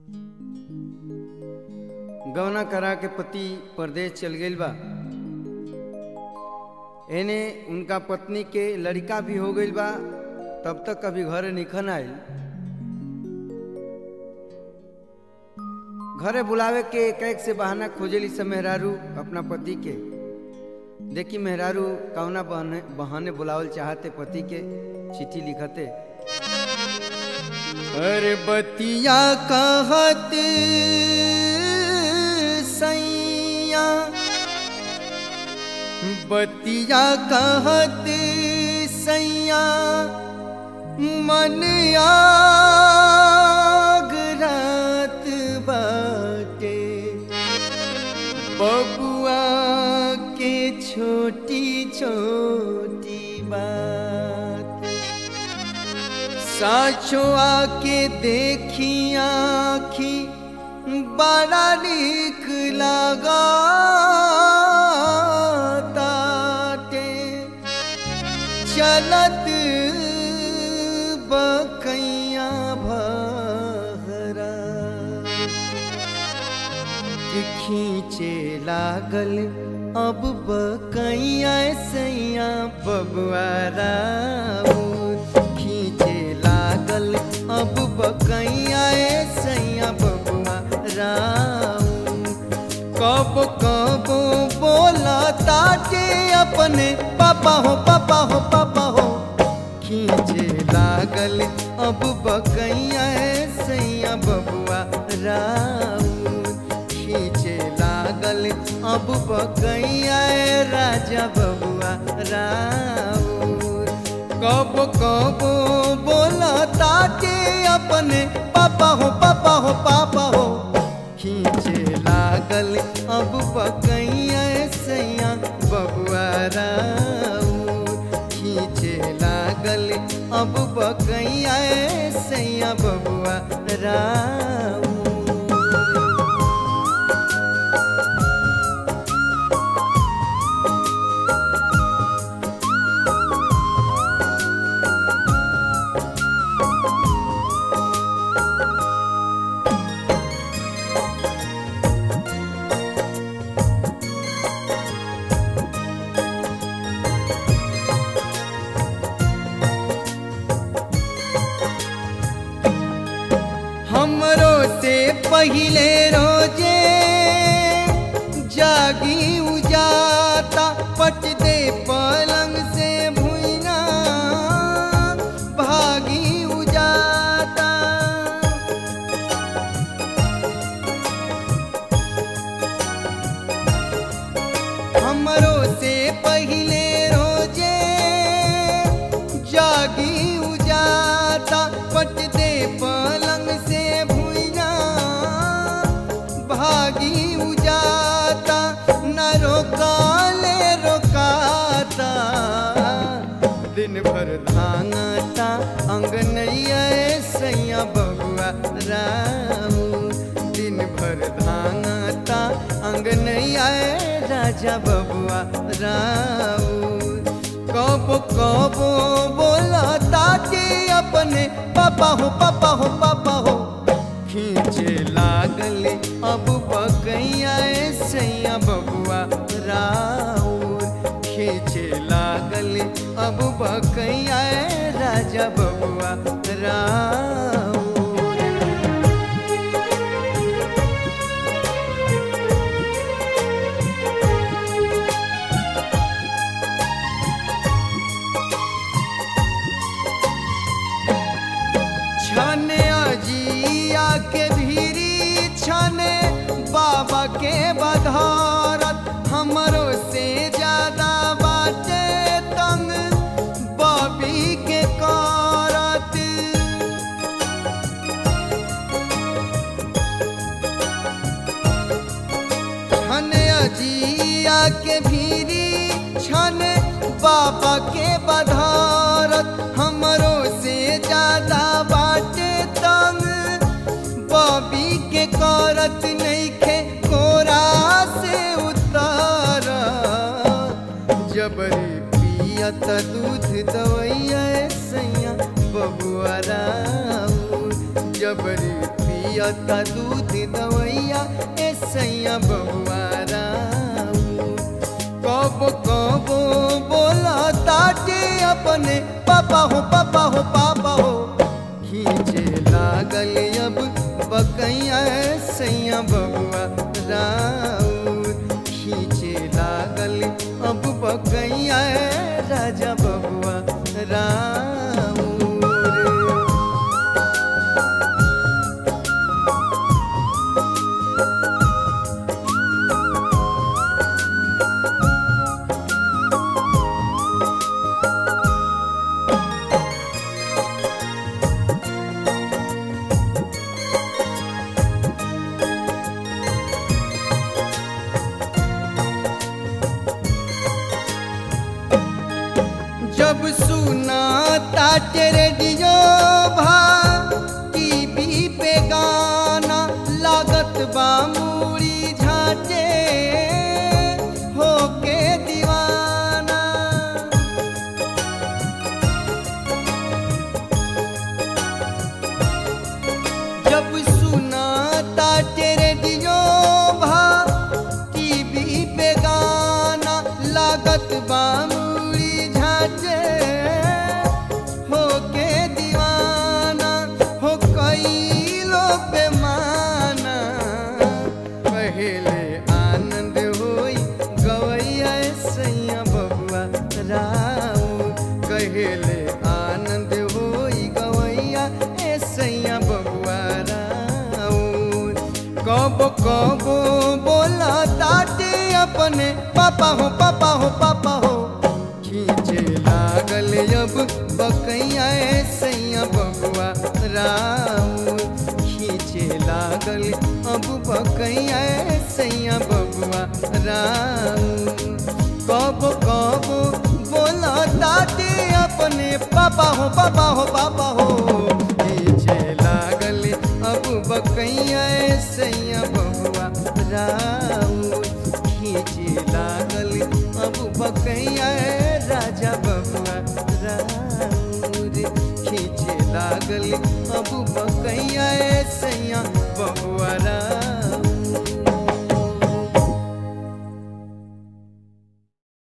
गौना करा के पति परदेश चल गईल बा एने उनका पत्नी के लड़का भी हो गईल बा तब तक कभी घरे निखन आयल घरे बुलावे के एक एक से बहाना खोजेली सब मेहरारू अपना पति के देखी मेहरारू कौना बहने बहाने बुलावल चाहते पति के चिट्ठी लिखते अरे बतिया कहत सैया बतिया कहत सैया मन आग रात बाटे बबुआ के छोटी छोटी बात साचो आके देखी आखी बड़ा निक लगा ताटे चलत बकैया भरा कि खींचे लागल अब बकैया सैया बबुआरा खींचे लागल अब बकैया सैया बबुआ राम कब कब बोला ताटे अपने पापा हो पापा हो पापा हो खींचे लागल अब बकैया सैया बबुआ राम खींचे लागल अब बकैया राजा बबुआ राम कब कब बोला ताके अपने पापा हो पापा हो पापा हो खींचे लागल अब बकैया सैया बबुआ राम खींचे लागल अब बकैया सैया बबुआ राम हमरो से पहिले रोजे जागी उजाता पट दे पलंग से भुइना भागी उजाता हमरो से पहिले रोजे जागी उजाता पट दे पलंग से भुइया भागी उजाता न रोकाले रोकाता दिन भर धांगता अंगनैया सैया बबुआ राम दिन भर धांगता अंगनैया राजा बबुआ राम कब कब बोला ताके अपने पापा हो पापा हो पापा हो खींचे लागल अब बकैया सैया बबुआ राउर खींचे लागल अब बकैया राजा बबुआ राउर छने अजिया के भीरी छने बाबा के बधारत हमरो से ज्यादा बाटे तंग बबी के करत छन अजिया के भीरी छन बाबा के बधारत हमरो से ज्यादा बाटे तंग बबी के करत नइखे कोरा से उतार जबरी पियत दूध दवैया सैया बबुआ राम जबरी पियता दूध दवैया ए सैया बबुआ राऊ कब कब बोला ताटे अपने पापा हो पापा हो पापा हो खींचे लागल अब बकैया सैया बबुआ राउर खींचे लागल अब बकैया राजा बबुआ राउर जब सुना ताटे रेडियो भा टीवी पे गाना लागत बा मूड़ी झाटे होके दीवाना जब सुना ताटे रेडियो भा टीवी पे गाना लागत बामुड़ी झाटे होके दीवाना हो कई लोग बेमाना पहले आनंद होई गवैया सैया बबुआ राऊ कहेले आनंद होई गवैया ए सैया बबुआ राऊ कब कब बोला ताटे अपने पापा हो पापा हो पापा हो खींचे लागल अब बकैया ए सैया बबुआ राऊ खींचे लागल अब बकैया ए सैया बबुआ राऊ कब कब बोला ताटे अपने पापा हो पापा हो पापा हो खींचे लागल अब बकैया ए सैया बबुआ राऊ खींचे लागल अब बकैया ए राजा बबुआ राऊ रे खींचे लागल अब बकैया ए सैया बबुआ राऊ